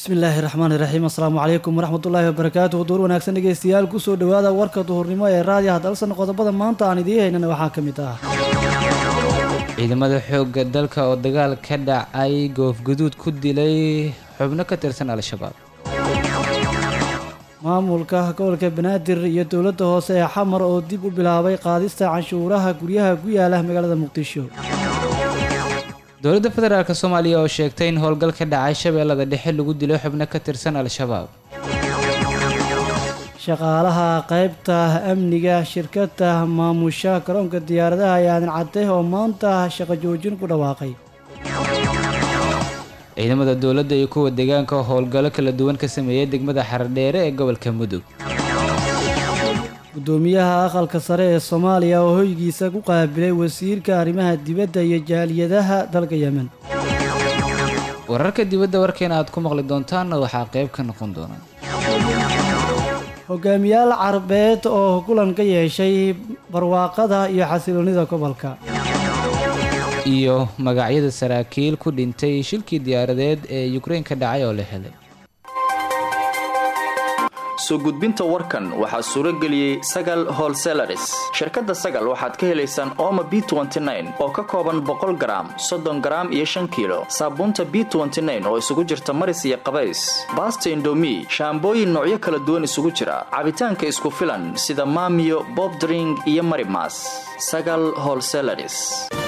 bismillaahi raxmaani raxiim assalaamu calaykum waraxmatullaahi wabarakaatuhu duur wanaagsan dhegeystayaal kusoo dhowaada warka duhurnimo ee raadiyaha dalsan qodobada maanta aan idiin haynana waxaa ka mid ah ciidamada xoogga dalka oo dagaal ka dhacay goofguduud ku dilay xubno ka tirsan al-shabaab maamulka gobolka banaadir iyo dowladda hoose ee xamar oo dib u bilaabay qaadista canshuuraha guryaha ku yaala magaalada muqdisho dowladda federaalk soomaaliya oo sheegtay in howlgal ka dhacay shabeellada dhexe lagu dilo xubno ka tirsan al-shabaab shaqaalaha qaybta amniga shirkadda maamusha garoonka diyaaradaha ee aadan cadde oo maanta shaqo joojin ku dhawaaqay ciidamada dowladda iyo kuwa deegaanka oo howlgallo kala duwan ka sameeyay degmada xaradheere ee gobolka mudug gudoomiyaha aqalka sare ee soomaaliya oo hoygiisa ku qaabilay wasiirka arrimaha dibadda iyo jaaliyadaha dalka yemen wararka dibadda warkeena aad ku maqli doontaanna waxaa qayb ka noqon doona hogaamiyaal carabeed oo kulan ka yeeshay barwaaqada iyo xasiloonida gobolka iyo magacyada saraakiil ku dhintay shilkii diyaaradeed ee yukrain ka dhacay oo la helay soo gudbinta warkan waxaa suuro geliyey sagal holselaris shirkadda sagal waxaad ka helaysaan ooma b oo ka kooban boqol garaam soddon garaam iyo shan kiilo saabuunta b oo isugu jirta maris iyo qabays baasta indomi shaambooyin noocyo kala duwan isugu jira cabitaanka isku filan sida maamiyo bobdring iyo marimas sagal holselaris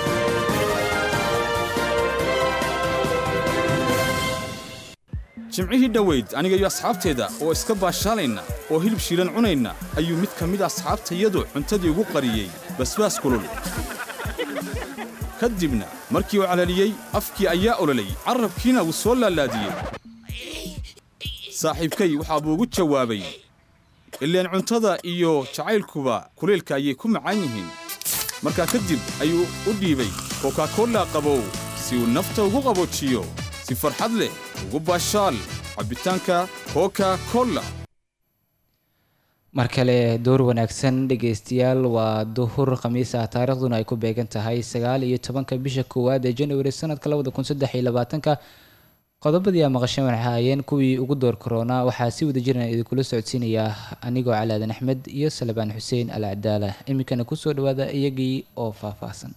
jimcihii dhoweyd aniga iyo asxaabteeda oo iska baashaalayna oo hilib shiilan cunayna ayuu mid ka mid asxaabtayadu cuntadii ugu qariyey basbaas kulul ka dibna markii uu calaliyey afkii ayaa ololayy carrabkiina wuu soo laalaadiyey saaxiibkay waxaa buu ugu jawaabay ileen cuntada iyo jacaylkuba kulaylka ayay ku macaan yihiin markaa kadib ayuu u dhiibay kokakolla qabow si uu nafta ugu qaboojiyo si farxad leh ugu baashaal cabbitaanka koka kolla mar kale door wanaagsan dhegaystayaal waa duhur khamiis ah taariikhduna ay ku beegan tahay sagaal iyo tobanka bisha koowaad ee januari sanadka labada kun saddex iyo labaatanka qodobadii aa maqasheen waxay ahaayeen kuwii ugu door korona waxaa si wada jiran idinkula socodsiinayaa anigoo calaadan axmed iyo salabaan xuseen al cadaala iminkana kusoo dhawaada iyagii oo faahfaahsan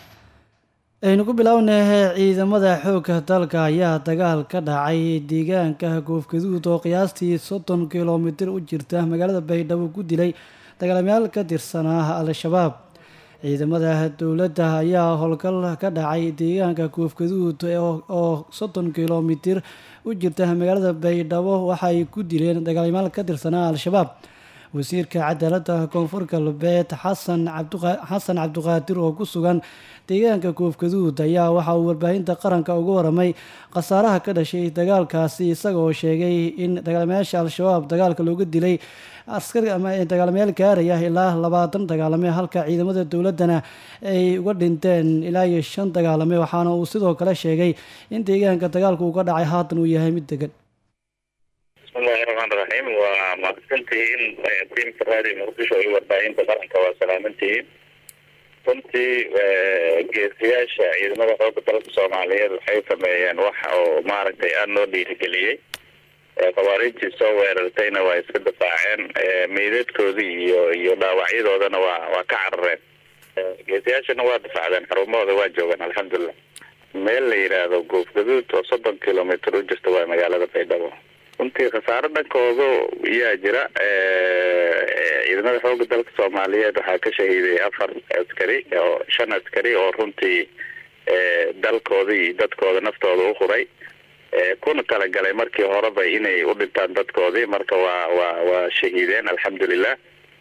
aynu ku bilownay ciidamada xoogga dalka ayaa dagaal ka dhacay deegaanka goofgaduud oo qiyaastii soddon kilomitir u jirta magaalada baydhabo ku dilay dagaalamayaal ka tirsanaa al-shabaab ciidamada dowladda ayaa howlgal ka dhacay deegaanka goofgaduud oo soddon kilomitir u jirta magaalada baydhabo waxay ku dileen dagaalamayaal ka tirsanaa al-shabaab wasiirka cadaaladda koonfur galbeed xasan xasan cabdiqaadir oo ku sugan deegaanka koofgaduud ayaa waxa uu warbaahinta qaranka uga waramay khasaaraha ka dhashay dagaalkaasi isagaoo sheegay in dagaalamayaasha al-shabaab dagaalka looga dilay askari ama dagaalamayaal gaaraya ilaa labaatan dagaalame halka ciidamada dowladdana ay uga dhinteen ilaa iyo shan dagaalame waxaana uu sidoo kale sheegay in deegaanka dagaalka uu ka dhacay haatan uu yahay mid degan bismillahi raxmaan raxiim waa mahadsantihiin tiimka raadiyo muqdisho iyo warbaahinta qaranka waa salaamantihiin runtii geesiyaasha ciidamada xooga dalka soomaaliyeed waxay sameeyeen wax oo maaragtay aada noo dhiirigeliyey khawaariijtii soo weerartayna waa iska difaaceen meydadkoodii iyo iyo dhaawacyadoodana waa waa ka carareen geesiyaashana waa difaacdeen xarumahooda waa joogaan alxamdulilah meel la yidhaahdo goofgaduud oo soddon kilomitr u jirta waa magaalada baydhabo runtii khasaaro dhankooda yaa jira ciidamada xooga dalka soomaaliyeed waxaa ka shahiiday afar askari oo shan askari oo runtii dalkooda iyo dadkooda naftooda u huray kuna talagalay markii horeba inay u dhintaan dadkoodii marka waa waa waa shahiideen alxamdulilah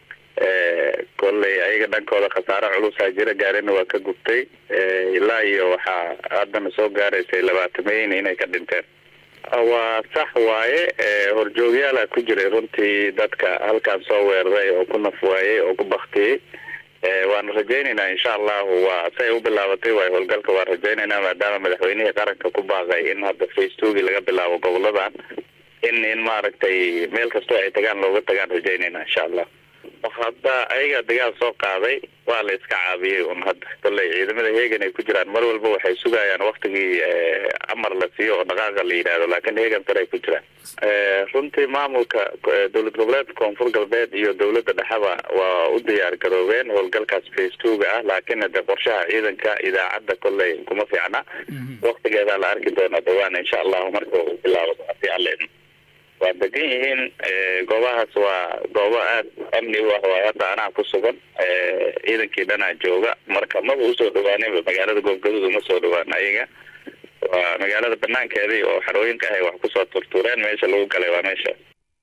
kolley ayaga dhankooda khasaaro culusaa jira gaarina waa ka gubtay ilaa iyo waxaa haddana soo gaaraysay labaatameyn inay ka dhinteen waa sax waaye horjoogyaala ku jiray runtii dadka halkan soo weeraray oo ku naf waayey oo ku baktiyey waana rajaynaynaa insha allahu waa say u bilaabatay waay howlgalka waan rajaynaynaa maadaama madaxweynihii qaranka ku baaqay in hadda facebooki laga bilaabo goboladan in in maaragtay meel kastoo ay tagaan looga tagaan rajaynaynaa insha allah hadda ayagaa dagaal soo qaaday waa la iska caabiyey un hadda kolley ciidamada heegan ay ku jiraan mar walba waxay sugayaan waktigii amar la siiyo oo dhaqaaqa la yidhaahdo laakiin heegan sare ay ku jiraan runtii maamulka dowlad goboleedka koonfur galbeed iyo dowladda dhexeba waa u diyaar garoobeen howlgalkaas face twoga ah laakiin de qorshaha ciidanka idaacadda kolley kuma fiicna waktigeedaa la arki doona dhawaan insha allahu marka uu bilaabo hadii alle waa degan yihiin goobahaas waa goobo aad amni u ah waa hadda anaa ku sugan ciidankii dhanaa jooga marka maba usoo dhawaaninba magaalada goobgaduud uma soo dhawaan ayaga waa magaalada banaankeedii oo xarooyinka ahay wax kusoo turtuureen meesha lagu galay waa meesha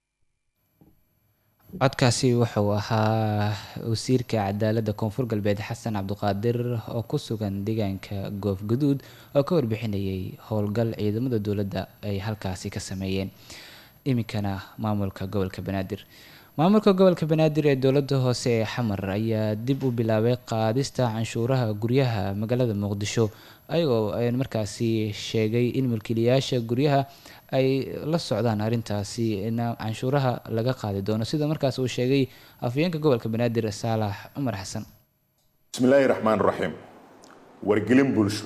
codkaasi wuxuu ahaa wasiirka cadaaladda koonfur galbeed xasan cabdiqaadir oo ku sugan deegaanka goofgaduud oo ka warbixinayay howlgal ciidamada dowladda ay halkaasi ka sameeyeen iminkana maamulka gobolka banaadir maamulka gobolka banaadir ee dowladda hoose ee xamar ayaa dib u bilaabay qaadista canshuuraha guryaha magaalada muqdisho ayagoo markaasi sheegay in mulkiilayaasha guryaha ay la socdaan arrintaasi in canshuuraha laga qaadi doono sida markaas uu sheegay afhayeenka gobolka banaadir saalax cumar xasan bismillaahi raxmaan raxiim wargelin bulsho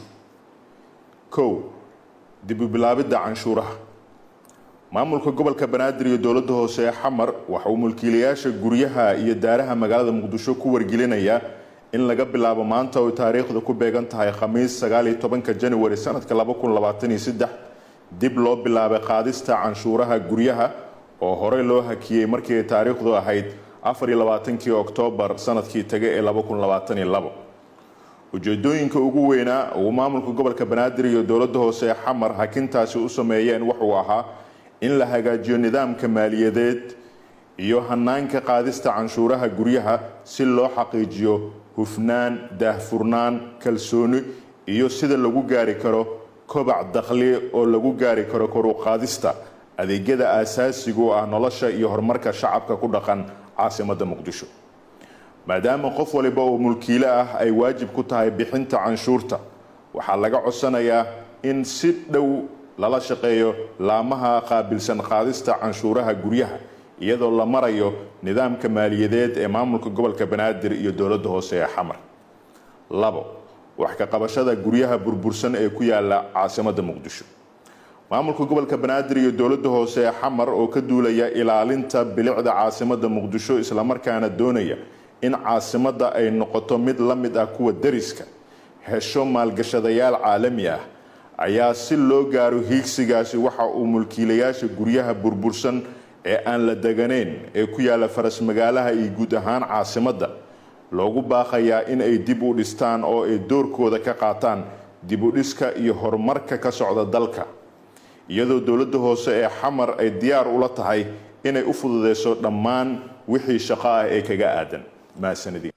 kow dib u bilaabidda canshuuraha maamulka gobolka banaadir iyo dowladda hoose ee xamar waxa uu mulkiilayaasha guryaha iyo daaraha magaalada muqdisho ku wargelinayaa in laga bilaabo maanta oo taariikhda ku beegan tahay khamiis sagaaliyo tobanka januari sanadka laba kun labaatan iyo saddex dib loo bilaabay qaadista canshuuraha guryaha oo horey loo hakiyey markii ay taariikhdu ahayd afar iyo labaatankii oktoobar sanadkii taga ee laba kun labaatan iyo labo ujeedooyinka ugu weynaa uu maamulka gobolka banaadir iyo dowladda hoose ee xamar hakintaasi u sameeyeen wuxuu ahaa in la hagaajiyo nidaamka maaliyadeed iyo hanaanka qaadista canshuuraha guryaha si loo xaqiijiyo hufnaan daahfurnaan kalsooni iyo sida lagu gaari karo kobac dakhli oo lagu gaari karo koruqaadista adeegyada aasaasiga u ah nolosha iyo horumarka shacabka ku dhaqan caasimadda muqdisho maadaama qof waliba oo mulkiile ah ay waajib ku tahay bixinta canshuurta waxaa laga codsanayaa in si dhow lala shaqeeyo laamaha qaabilsan qaadista canshuuraha guryaha iyadoo la marayo nidaamka maaliyadeed ee maamulka gobolka banaadir iyo dowladda hoose ee xamar labo wax ka qabashada guryaha burbursan ee ku yaala caasimadda muqdisho maamulka gobolka banaadir iyo dowladda hoose ee xamar oo ka duulaya ilaalinta bilicda caasimadda muqdisho islamarkaana doonaya in caasimadda ay noqoto mid la mid ah kuwa dariska hesho maalgashadayaal caalami ah ayaa si loo gaaro hiigsigaasi waxa uu mulkiilayaasha guryaha burbursan ee aan la deganayn ee ku yaala faras magaalaha iyo guud ahaan caasimadda loogu baaqayaa in ay dib u dhistaan oo ay doorkooda ka qaataan dib u dhiska iyo horumarka ka socda dalka iyadoo dowladda hoose ee xamar ay diyaar ula tahay inay u fududeyso dhammaan wixii shaqo ah ee kaga aadan mahadsanidin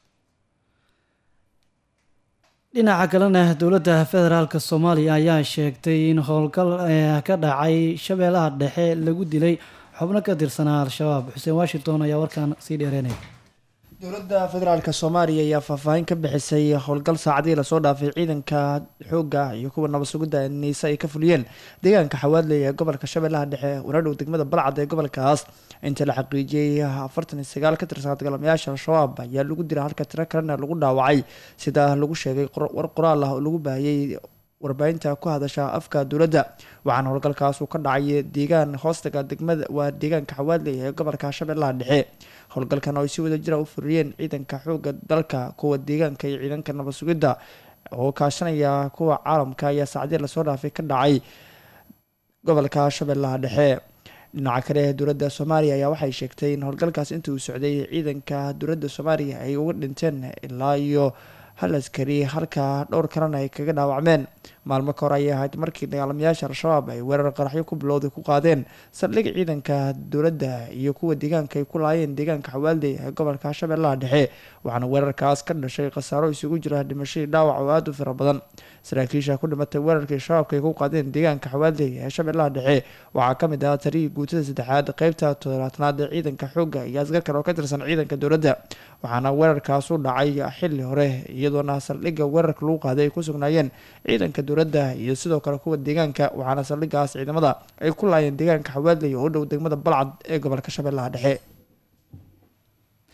dhinaca kalena dowladda federaalk soomaaliya ayaa sheegtay in howlgal ka dhacay shabeellaha dhexe lagu dilay xubno ka tirsanaa al-shabaab xuseen washington ayaa warkaan sii dheereynaya dowladda federaalk soomaaliya ayaa faahfaahin ka bixisay howlgal saacadihii lasoo dhaafay ciidanka xoogga iyo kuwa nabad sugidda niise ay ka fuliyeen deegaanka xawaadley ee gobolka shabeellaha dhexe wanadhow degmada balcad ee gobolkaas inta la xaqiijiyey afartan iyo sagaal ka tirsan dagaalamayaasha al-shabaab ayaa lagu dilay halka tiro kalena lagu dhaawacay sida lagu sheegay war qoraal ah oo lagu baahiyey warbaahinta ku hadasha afka dowladda waxaana howlgalkaas uu ka dhacay deegaan hoostaga degmada waa deegaanka xawaadley ee gobolka shabeellaha dhexe howlgalkan oo ay si wada jira u furiyeen ciidanka xooga dalka kuwa deegaanka iyo ciidanka nabad sugidda oo kaashanaya kuwa caalamka ayaa saacadii lasoo dhaafay ka dhacay gobolka shabeellaha dhexe dhinaca kale dowladda soomaaliya ayaa waxay sheegtay in howlgalkaas intii uu socday ciidanka dowladda soomaaliya ay uga dhinteen ilaa iyo hal askari halka dhowr kalena ay kaga dhaawacmeen maalmo ka hor ayay ahayd markii dagaalamayaasha al-shabaab ay weerar qaraxyo ku bilowday ku qaadeen saldhig ciidanka dowladda iyo kuwa deegaanka ay ku laayeen deegaanka xawaalday ee gobolka shabeellaha dhexe waxaana weerarkaas ka dhashay khasaaro isugu jira dhimashadii dhaawac oo aada u fara badan saraakiisha ku dhimatay weerarkii shabaabka ay ku qaadeen deegaanka xawaalday ee shabeellaha dhexe waxaa kamid ah tarihii guutada saddexaad qeybta toddobaatanaad ee ciidanka xoogga iyo asgar kale oo ka tirsan ciidanka dowladda waxaana weerarkaas u dhacay xili hore iyadoona saldhigga weerarka lagu qaaday ay ku sugnaayeen ciidanka dowladda iyo sidoo kale kuwa deegaanka waxaana saldhiggaas ciidamada ay ku laayeen deegaanka xawaalday oo u dhow degmada balcad ee gobolka shabeellaha dhexe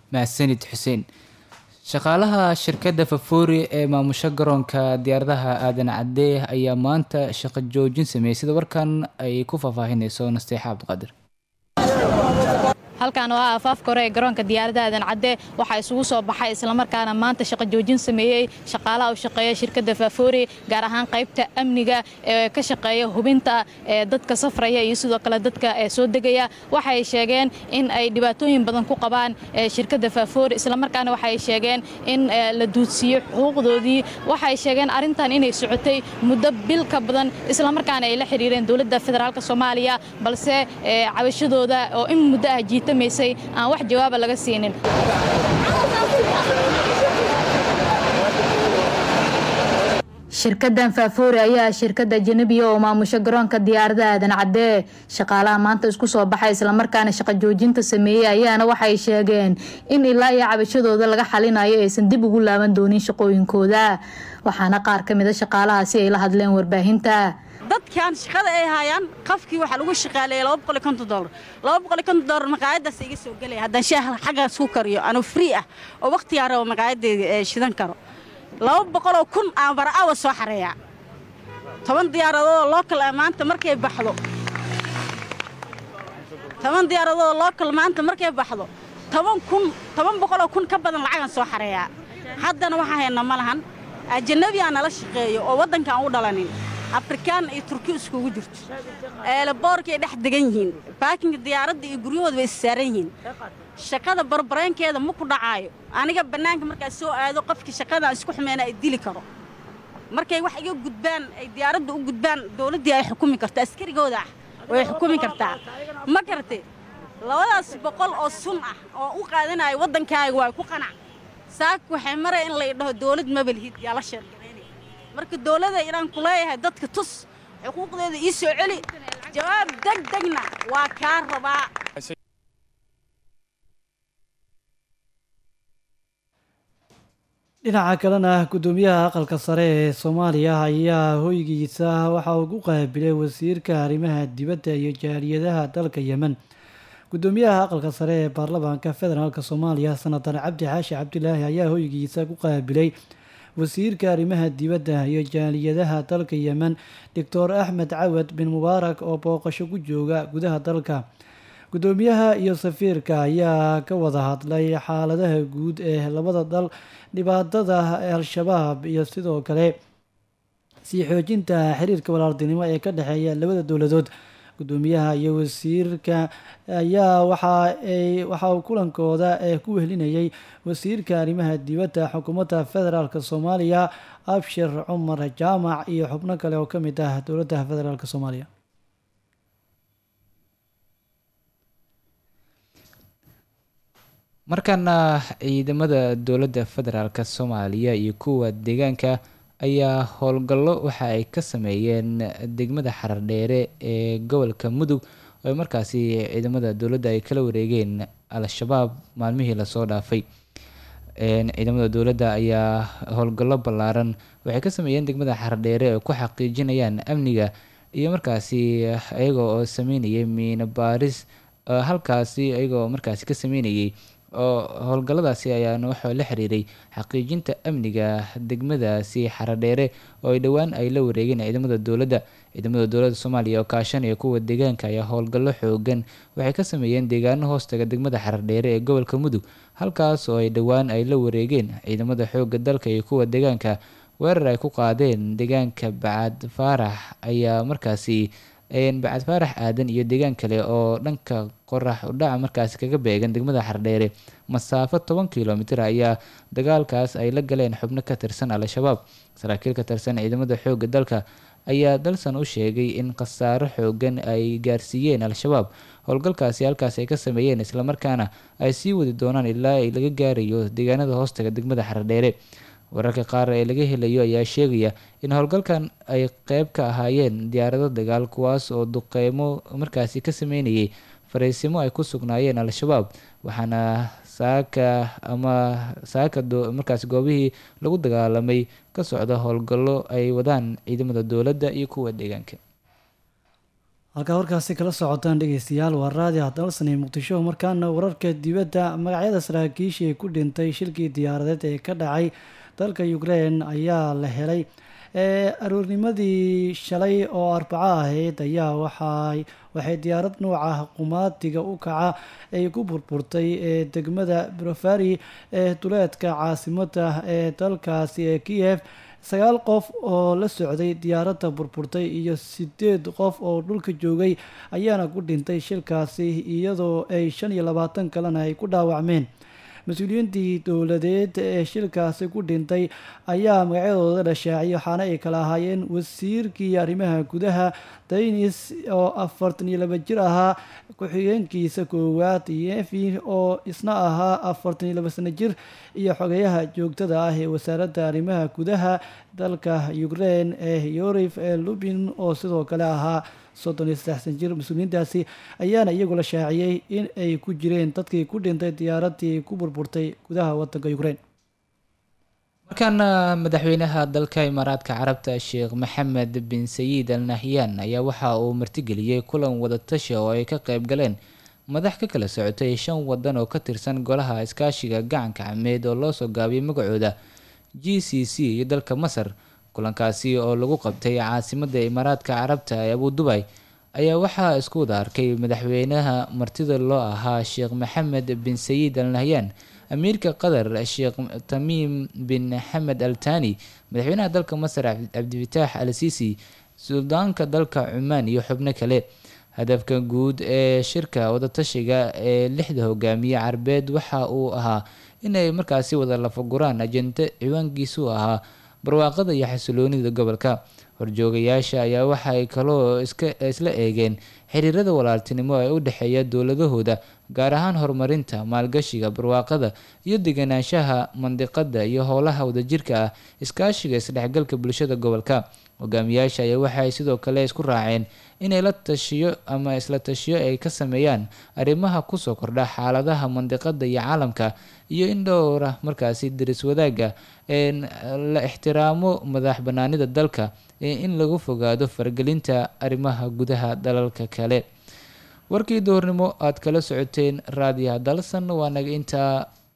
mahadsanid xuseen shaqaalaha shirkadda fafoori ee maamusha garoonka diyaaradaha aadan cadde ayaa maanta shaqo joojin sameeyey sida warkan ay ku faahfaahinayso nasteexa cabdiqaadir halkan oo ah afaafka hore ee garoonka diyaarada aadan cadde waxaa isugu soo baxay islamarkaana maanta shaqo joojin sameeyey shaqaalaha u shaqeeya shirkadda faafoori gaar ahaan qaybta amniga ee ka shaqeeya hubinta ee dadka safraya iyo sidoo kale dadka ee soo degaya waxay sheegeen in ay dhibaatooyin badan ku qabaan ee shirkadda faafoori islamarkaana waxay sheegeen in la duudsiiyo xuquuqdoodii waxay sheegeen arrintan inay socotay muddo bil ka badan islamarkaana ay la xiriireen dowladda federaalk soomaaliya balse cabashadooda oo in muddo ah jiita aan wax jawaaba laga siinin shirkadan faafoori ayaa shirkada ajanabiga oo maamusho garoonka diyaarada aadan cadee shaqaalaha maanta isku soo baxay islamarkaana shaqo joojinta sameeyey ayaana waxay sheegeen in ilaa iyo cabashadooda laga xalinayo aysan dib ugu laaban doonin shaqooyinkooda waxaana qaar ka mida shaqaalahaasi ay la hadleen warbaahinta dadkan shaqada ay haayaan qafkii waxaa lagu shaqaaleeyay laba boqol iyo konton doolar laba boqol iyo konton doolar maqaayadaas iga soo gelaya haddaan shaah xaggaas ku kariyo anuu free ah oo waqtigaa rabo maqaayaddeeda shidan karo laba boqoloo kun aan bara'awa soo xareeyaa toban diyaaradoodoo lookal ah maanta markay baxdo toban diyaaradoodoo lookal maanta markay baxdo toban kun toban boqoloo kun ka badan lacagan soo xareeyaa haddana waxaa hayna ma lahan ajanabiyaa nala shaqeeyo oo waddanka aan u dhalanin afrikaan iyo turki iskugu jirto eelaboorkay dhex degan yihiin baakinka diyaaradda iyo guryahooda bay issaaran yihiin shaqada barbareenkeeda ma ku dhacaayo aniga bannaanka markaa soo aado qofkii shaqada isku xumeyna ay dili karo markay wax iga gudbaan ay diyaaradda u gudbaan dowladdii ay xukumi karto askarigooda ah way xukumi kartaa ma garatay labadaas boqol oo sun ah oo u qaadanayo waddankaaga waa ku qanac saak waxay maraya in lay dhaho dowlad mabalhid yaa la sheergaraynaya marka dowladda inaan ku leeyahay dadka tus xuquuqdeeda ii soo celi jawaab deg degna waa kaa rabaa dhinaca kalena guddoomiyaha aqalka sare ee soomaaliya ayaa hoygiisa waxa uu ku qaabilay wasiirka arrimaha dibadda iyo jaaliyadaha dalka yemen guddoomiyaha aqalka sare ee baarlamaanka federaalk soomaaliya senatar cabdi xaashi cabdilaahi ayaa hoygiisa ku qaabilay wasiirka arrimaha dibadda iyo jaaliyadaha dalka yemen doctor axmed cawad bin mubaarak oo booqasho ku jooga gudaha dalka guddoomiyaha iyo safiirka ayaa ka wada hadlay xaaladaha guud ee labada dal dhibaatada al-shabaab iyo sidoo kale sii xoojinta xiriirka walaaltinimo ee ka dhexeeya labada dowladood guddoomiyaha iyo wasiirka ayaa waxaay waxa uu kulankooda ee ku wehlinayay wasiirka arrimaha dibadda xukuumadda federaalk soomaaliya abshir cumar jaamac iyo xubno kale oo ka mid ah dowladda federaalk soomaaliya markaana ciidamada dowladda federaalk soomaaliya iyo kuwa deegaanka ayaa howlgallo waxa ay ka sameeyeen degmada xarardheere ee gobolka mudug oo markaasi ciidamada dowladda ay kala wareegeen al-shabaab maalmihii lasoo dhaafay ciidamada dowladda ayaa howlgallo ballaaran waxay ka sameeyeen degmada xardheere oo ku xaqiijinayaan amniga iyo markaasi iyaga oo sameynayay miino baaris halkaasi iyaga oo markaasi ka sameynayay oo howlgalladaasi ayaana waxaa la xiriiray xaqiijinta amniga degmadaasi xaradheere oo ay dhowaan ay la wareegeen ciidamada dowladda ciidamada dowladda soomaaliya oo kaashanaya kuwa deegaanka ayaa howlgallo xoogan waxay ka sameeyeen deegaano hoostaga degmada xaradheere ee gobolka mudug halkaas oo ay dhowaan ay la wareegeen ciidamada xoogga dalka iyo kuwa deegaanka weerar ay ku qaadeen deegaanka bacad faarax ayaa markaasi bacad faarax aadan iyo deegaan kale oo dhanka qorax udhaca markaasi kaga beegan degmada xardheere masaafo toban kilomitir ayaa dagaalkaas ay la galeen xubno ka tirsan al-shabaab saraakiil ka tirsan ciidamada xoogga dalka ayaa dalsan u sheegay in khasaaro xoogan ay gaarsiiyeen al-shabaab howlgalkaasi halkaas ay ka sameeyeen islamarkaana ay sii wadi doonaan ilaa ay laga gaarayo deegaanada hoostaga degmada xardheere wararka qaar ee laga helayo ayaa sheegaya in howlgalkan ay qeyb ka ahaayeen diyaarado dagaal kuwaas oo duqeymo markaasi ka sameynayay fariisimo ay ku sugnaayeen al-shabaab waxaana saaka ama saaka markaasi goobihii lagu dagaalamay ka socda howlgallo ay wadaan ciidamada dowladda iyo kuwa deegaanka halkaa warkaasi kala socotaan dhegeystayaal waa raadi hadalsanay muqdisho markaana wararka dibadda magacyada saraakiishii ku dhintay shilkii diyaaradeed ee ka dhacay dalka ukrein ayaa la helay aroornimadii shalay oo arbaco ahayd ayaa waxay waxay diyaarad nuuca qumaatiga u kaca ay ku burburtay ee degmada brofari ee duleedka caasimada ee dalkaasi ee kiev sagaal qof oo la socday diyaaradda burburtay iyo sideed qof oo dhulka joogay ayaana ku dhintay shilkaasi iyadoo ay shan iyo labaatan kalena ay ku dhaawacmeen mas-uuliyiintii dowladeed ee shilkaasi ku dhintay ayaa magacyadooda la shaaciyay waxaana ay kala ahaayeen wasiirkii arrimaha gudaha daynis oo afartan iyo laba jir ahaa ku-xigeenkiisa koowaad yefi oo isna ahaa afartan iyo laba sano jir iyo xogeyaha joogtada ah ee wasaaradda arrimaha gudaha dalka ukrein ee yorif ee lubin oo sidoo kale ahaa soddon iyo saddexsan jir mas-uuliyiintaasi ayaana iyagu la shaaciyey in ay ku jireen dadkii ku dhintay diyaaraddii ku burburtay gudaha wadanka ukrein markaana madaxweynaha dalka imaaraadka carabta sheekh maxamed bin sayid al nahyan ayaa waxa uu martigeliyey kulan wadatashi oo ay ka qeyb galeen madax ka kala socotay shan wadan oo ka tirsan golaha iskaashiga gacanka cameed oo loo soo gaabiyay magacooda g c c iyo dalka masar kulankaasi oo lagu qabtay caasimada imaaraadka carabta ee abu dubay ayaa waxaa isku wada arkay madaxweynaha martida loo ahaa sheekh maxamed bin sayid al nahyan amiirka qatar sheekh tamiim bin xamed al tani madaxweynaha dalka masar cabdifitaax al sisi suldaanka dalka cumaan iyo xubno kale hadafka guud ee shirka wadatashiga ee lixda hogaamiye carbeed waxa uu ahaa inay markaasi wada lafaguraan ajenda ciwaankiisu ahaa barwaaqada iyo xasiloonida gobolka horjoogayaasha ayaa waxaay kaloo isla eegeen xiriirada walaaltinimo ee u dhexeeya dowladahooda gaar ahaan horumarinta maalgashiga barwaaqada iyo deganaanshaha mandiqada iyo howlaha wadajirka ah iskaashiga isdhexgalka bulshada gobolka hogaamiyaasha ayaa waxaay sidoo kale isku raaceen inay la tashiyo ama isla tashiyo ay ka sameeyaan arrimaha kusoo kordha xaaladaha mandiqada iyo caalamka iyo in dhowra markaasi daris wadaaga la ixtiraamo madax banaanida dalka in lagu fogaado faragelinta arrimaha gudaha dalalka kale warkii doornimo aad kala socoteen raadiyaha dalsan waa naga intaa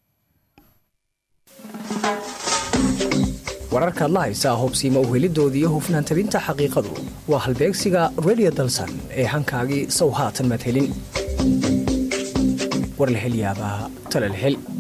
wararkaad la haysaa hubsiima uhelidoodii iyo hufnaan tabinta xaqiiqadu waa halbeegsiga radio dalsan ee hankaagii sow haatan maad helin war la hel yaabaa tala la hel